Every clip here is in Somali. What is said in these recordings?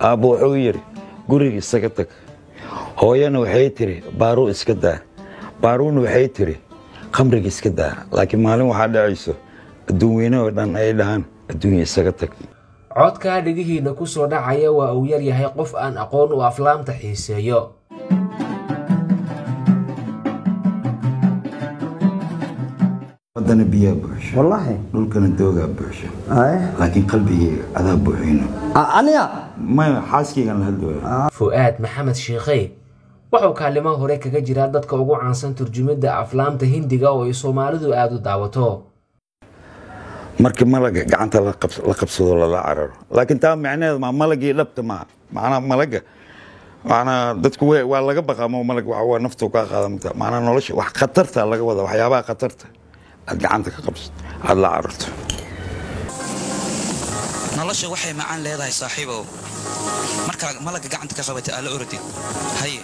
aabbo wuxuu yidhi guriga isaga tag hooyana waxay tidhi baaruu iska daa baaruuna waxay tidhi khamriga iska daa laakiin maalin waxaa dhacayso adduun weyne oo dhan ay dhahaan adduunya isaga tag codkaa dhegihiinna ku soo dhacaya waa uu yar yahay qof aan aqoon u aflaamta xiiseeyo waddana biyaa buuxsho wallaahi dhulkana doogaa buuxsho Aye. laakiin qalbigayga adaa buuxino A- aniga maya xaaskaygan la hadlooya fu'aad maxamed shiikhey wuxuu kaalimo hore kaga jiraa dadka ugu caansan turjumidda aflaamta hindiga oo ay soomaalidu aada u daawato markii malaga gacanta la qabs- la qabsado lala cararo laakiin taa micnaheedu maa malagii dhabta maaha macnaa malaga macnaa dadku way- waa laga baqaa ma malag waxa waa naftu kaa qaada mata macnaa nolosha wax khatarta laga wada waxyaabaha khatarta aad gacanta ka qabsato aad la cararto nolosha waxay macaan leedahay saaxiibow markaa malagga gacanta ka qabatay aala orodid haye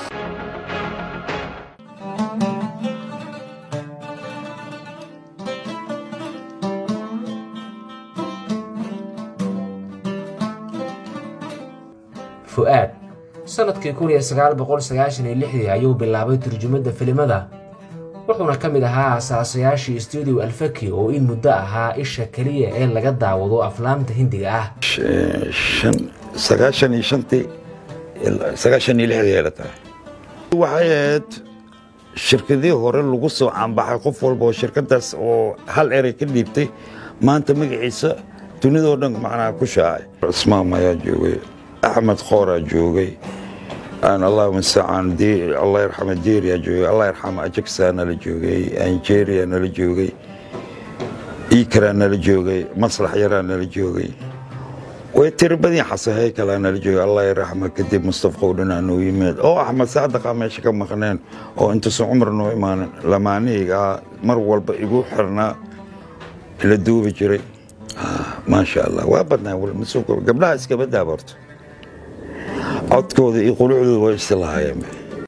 fu'aad sannadkii kun iyo sagaal boqol sagaashan iyo lixdii ayuu bilaabay turjumadda filimada wuxuuna ka mid ahaa asaasayaashii stuudio alfaki oo in muddo ahaa isha keliya ee laga daawado aflaamta hindiga ah Sh- shan sagaashan iyo shantii ilaa- sagaashan iyo lixdii ay la tahay waxay ahayd shirkadii hore lagu soo caanbaxay qof walba oo shirkadaas oo hal erey ka dhiibtay maanta magaciisa dunidoo dhan macnaha ku shaacay cusmaan ayaa joogay axmed khooraa joogay aan allah mustacaan Di- allah yarxama diiriyaa joogay allah yarxama ajaksaa nala joogay anjeeriyaa nala joogay iikaraa nala joogay maslax yaraa nala joogay way tiri badii xasahay kalaa nala joogay allah yaraxma kadib mustafa qowdhanaa noo yimid oo axmed saadaqa meesha ka maqneen oo intuusan cumar noo imaanin lamaanihaygaa mar walba igu xirnaa la duubi jiray Ah, maasha allah waa badnaa wal- masuulka- gabdhaha iskaba daabarto codkooda iyo qulucdooda way istilahaayeen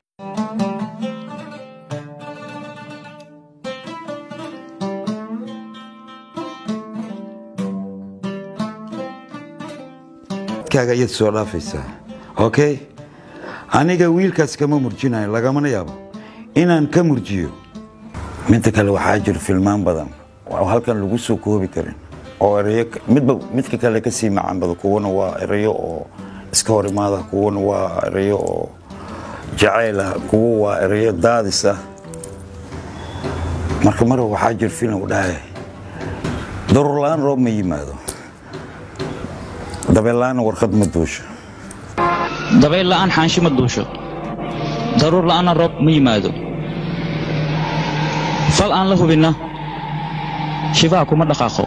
kaaga iyad soo dhaafaysaa okay aniga wiilkaas kama murjinayo lagamana yaabo inaan ka murjiyo midda kale waxaa jira filmaan badan oo halkan lagu soo koobi karin oo ereyo ka- midba midka kale kasii macaan badan kuwana waa ereyo oo iska hor imaada kuwana waa ereyo oo jacayl ah kuwa waa ereyo daadis ah marka mar waxaa jira filim u dhahay daruur la-aan roob ma yimaado dabeellaana warqad ma duusho dabayl la'aan xaanshi ma duusho daruur la'aanna roob ma yimaado fal aan la hubinna shibaha kuma dhaqaaqo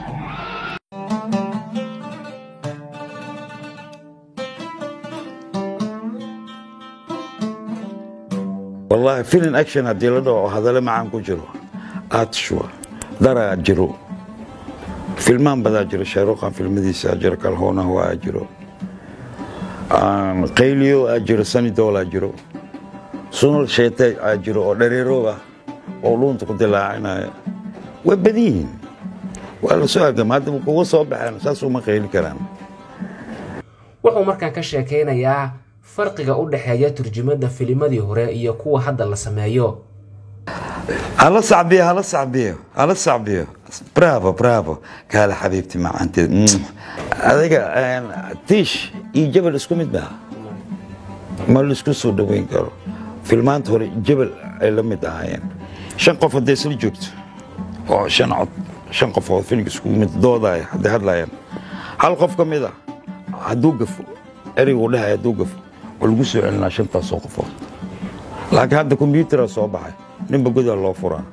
wallaahi filin action haddii la dhaho oo hadale macaan ku jiro aad shuwa daraa jiro filmaan badaa jiro shaaruqan filmadiisa jiro kalhoonah waa jiro Aan qayliyo aa jiro sanidool aa jiro sunal sheete aa jiro oo dhareeroob ah oo luunta ku dilaacinaya waa badan yihiin waa la soo agama hadda kuga soo baxeen saas uma qayli karaan wuxuu markaan ka sheekaynayaa farqiga u dhexeeya turjumadda filimadii hore iyo kuwa hadda la sameeyo hala sacbiyo hala sacbiyo hala sacbiyo bravo bravo kaale xabiibti macaanteed Mm. adiga een, tiish iyo jabal isku mid baa ma laisku soo dhoweyn karo filmaanta hore jabal ay la mid ahaayeen shan qof hadday isla joogto oo shan cod shan qof oo filimka iskugu mid doodaya hadday hadlayaan hal qof ka mid ah hadduu gafo ereygu dhahay hadduu gafo waa lagu soo celinaa shantaasoo qofood laakiin hadda kombyutara soo baxay ninba godaa loo furaa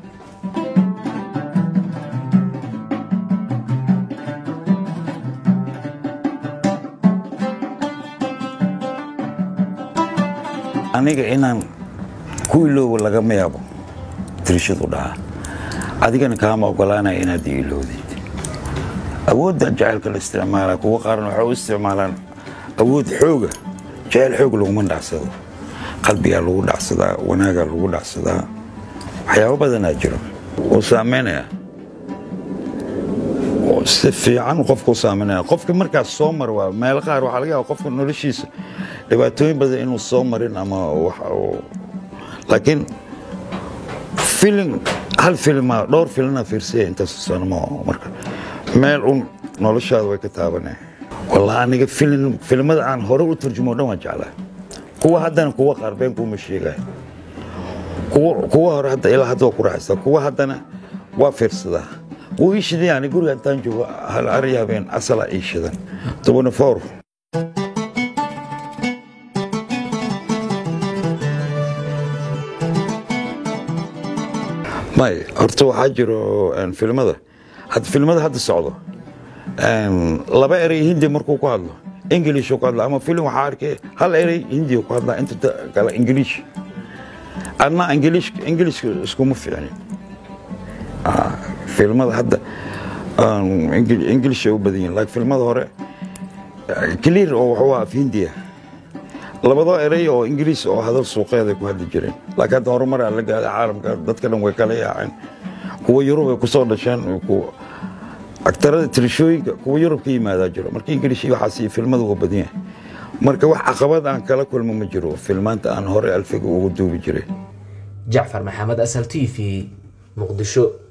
aniga inaan ku iloobo lagama yaabo tirishadu dhaha adigana kaama ogolaanaya inaad i iloodid awoodda jacaylka la isticmaala kuwa qaarna waxay u isticmaalaan awood xooga jacayl xoog laguma dhacsado qalbigaa lagu dhacsadaa wanaagaa lagu dhacsadaa waxyaabo badanaa jiro oo saameynaya oo si fiican qofku saameynaya qofka markaas soo mar waa meelo qaar waxaa laga yaaba qofka noloshiisa dhibaatooyin badan inuu soo marin ama wax uu- laakiin filin hal filima dhowr filina fiirsaya intaas sano ma marka meel un noloshaada way ka taabanaya wallah aniga filin filimada aan hore u turjumo dhan waan jeclaa kuwa haddana kuwa qaar been kuuma sheegaya kuwa kuwa hore hadda ilaa hadda waa ku raaxaysaa kuwa haddana waa fiirsadaa wuu ii shidan yani guriga intaan joogo hal ari habeen asala ii shidan tobani four may horta waxaa jiro een, filimada hadda filimada hadda socdo een, laba erey hindi markuu ku hadlo english ku hadla ama filim waxaa arkay hal erey hindi ku hadla inta ta- kale english adna english english iskuma fiicnin Ah, filimada hadda aan Engl- english ay u badan yihiin laakiin filimada hore eh, clear oo wuxuu ahaa af hindiya labadoo erey oo ingiriis oo hadal suuqeeda ku hadli jireen laakiin hadda horumar aan la gaaday caalamka dadka dhan way kala yaaceen kuwa yurub ay kusoo dhasheen kuwa aktarada tirishooyinka kuwa yurub ka yimaadaa jiro marka ingilish iyo waxaas iyo filmada waa badan yahay marka wax caqabad aan kala kulmo ma jiro filmaanta aan hore alfiga ugu duubi jiray jacfar maxamed asal t v muqdisho